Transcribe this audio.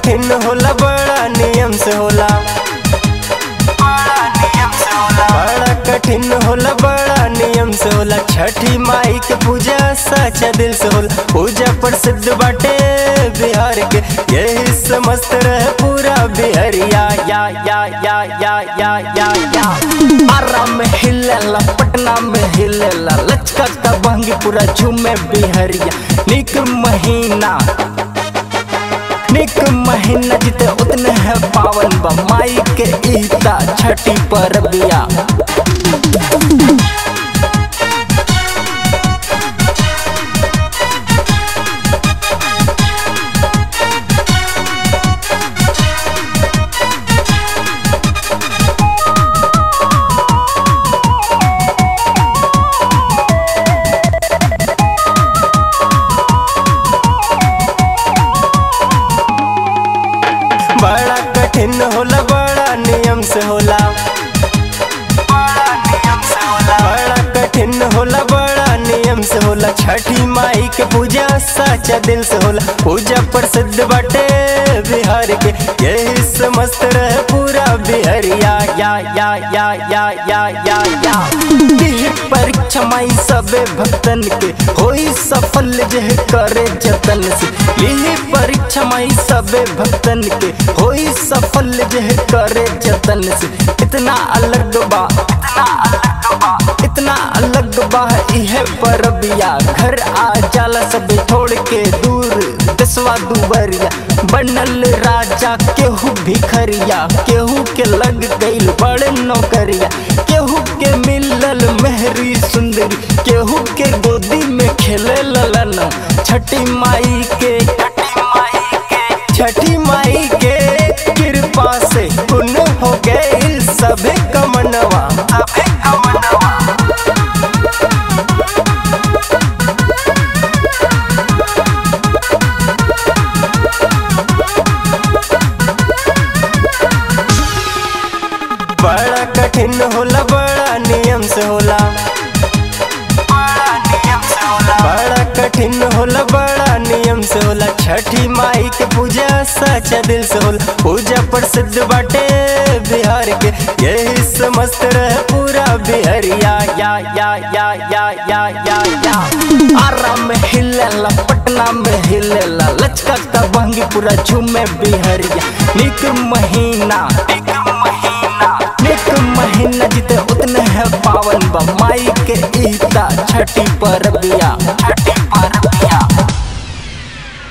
कठिन होला बड़ा नियम से होला बड़ा नियम से होला बड़ा कठिन होला बड़ा नियम से होला छठी माई के पूजा सच्चा दिल से होला पूजा प्रसिद्ध बाटे बिहार के यही समस्त रहे पूरा बिहारिया या या या या या या या आरा में हिलेला पटना में हिलेला लचका का बहंगी पूरा झूमे बिहरिया निक महीना निक महीना जिते उतने है पावन बा माई के ईता छठी पर बिया बड़ा कठिन होला बड़ा नियम से होला बड़ा नियम से होला बड़ा कठिन होला बड़ा नियम से होला छठी माई के पूजा सच्चा दिल से होला पूजा प्रसिद्ध बाटे बिहार के यही समस्त रहे पूरा बिहारिया या या या या या या या दिह परीक्षा माई सबे भक्तन के होई सफल जह करे जतन से लिही परीक्षा माई सबे भक्तन के होई सफल जह करे जतन से इतना अलग बा इतना अलग बा इतना अलग बा इहे परबिया घर आ जाला सब छोड़ के दूर दसवा दुबरिया बनल राजा केहू भिखरिया केहू के लग गईल बड़ नौकरिया केहू के मिलल मेहरी सुंदरी केहू के गोदी में खेले ललन छठी माई के छठी माई के छठी माई के कृपा से पुण्य हो गए सभी कमनवा सभी कमनवा बड़ा कठिन होला बड़ा नियम से होला बड़ा नियम से होला बड़ा कठिन होला बड़ा नियम से होला छठी माई के पूजा सच्चा दिल से होला पूजा प्रसिद्ध बाटे बिहार के यही समस्त रहे पूरा बिहारिया या या या या या या या आरा में हिलेला पटना में हिलेला लचका का बहंगी पूरा झूमे बिहरिया निक महीना निक महीना निक महीना जिते उतने है पावन बा माई के ईता छठी पर बिया